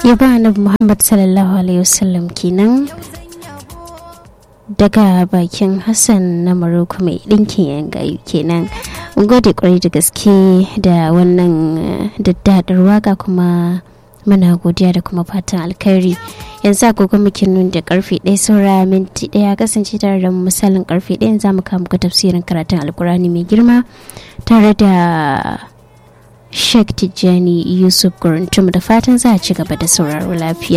ya ba annabi muhammad sallallahu alaihi wasallam kenan daga bakin hassan na maroko mai ɗinkin yan gayu kenan gode kwarai da gaske da wannan daddadar waka kuma muna godiya da kuma fatan alkhairi yanzu agogo muke nun da karfe ɗaya saura minti ɗaya kasance tare da misalin karfe ɗaya za mu kama muku tafsirin karatun alkurani mai girma tare da Sheikh Tijjani Yusuf Guruntum da fatan za a ci gaba da sauraro lafiya.